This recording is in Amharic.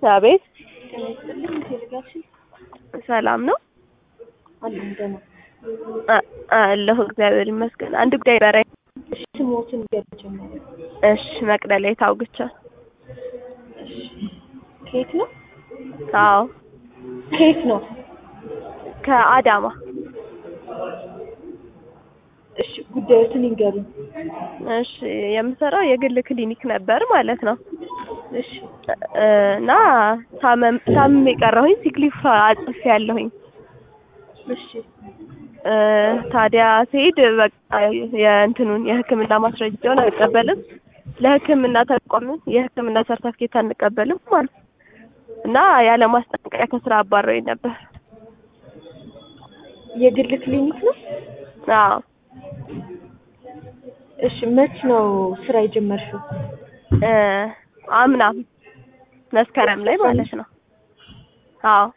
አቤት ጤና ይስጥልኝ ቴሌግራፍሽ ሰላም ነው አለኝ ደህና አ- አለሁ እግዚአብሔር ይመስገን አንድ ጉዳይ በረኝ እሺ ስሞትን ገለጀመረ እሺ መቅደላ ታውግቻ ከየት ነው አዎ ከየት ነው ከአዳማ እሺ ጉዳዮትን ይንገሩኝ እሺ የምሰራው የግል ክሊኒክ ነበር ማለት ነው እሺ እ እና ታመም ታምሜ ቀረሁኝ ሲክሊፍ አጽፌ ያለሁኝ እሺ እ ታዲያ ስሄድ በቃ የእንትኑን የሕክምና ማስረጃውን አንቀበልም ለሕክምና ተቋም የሕክምና ሰርተፍኬት አንቀበልም ማለት ነው እና ያለ ማስጠንቀቂያ ከስራ አባረውኝ ነበር። የግል ክሊኒክ ነው አዎ እሺ መች ነው ስራ የጀመርሽው እ አምና መስከረም ላይ ማለት ነው። አዎ